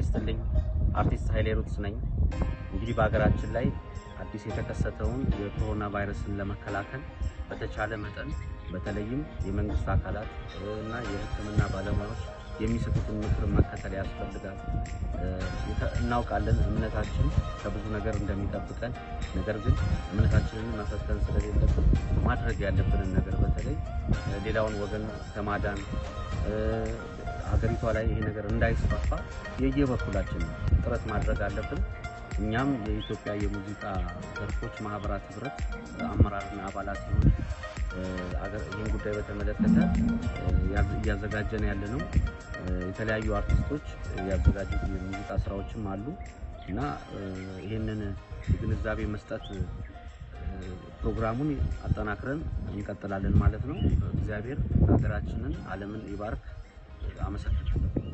ይስጥልኝ። አርቲስት ኃይሌ ሩትስ ነኝ። እንግዲህ በሀገራችን ላይ አዲስ የተከሰተውን የኮሮና ቫይረስን ለመከላከል በተቻለ መጠን በተለይም የመንግስት አካላት እና የሕክምና ባለሙያዎች የሚሰጡትን ምክር መከተል ያስፈልጋል። እናውቃለን እምነታችን ከብዙ ነገር እንደሚጠብቀን፣ ነገር ግን እምነታችንን መፈተን ስለሌለብን ማድረግ ያለብንን ነገር በተለይ ሌላውን ወገን ከማዳን ሀገሪቷ ላይ ይሄ ነገር እንዳይስፋፋ የየበኩላችን ጥረት ማድረግ አለብን። እኛም የኢትዮጵያ የሙዚቃ ዘርፎች ማህበራት ህብረት አመራርና አባላት ሲሆን ይህን ጉዳይ በተመለከተ እያዘጋጀን ያለ ነው። የተለያዩ አርቲስቶች ያዘጋጁት የሙዚቃ ስራዎችም አሉ እና ይህንን የግንዛቤ መስጠት ፕሮግራሙን አጠናክረን እንቀጥላለን ማለት ነው። እግዚአብሔር ሀገራችንን፣ ዓለምን ይባርክ። አመሰግናለሁ።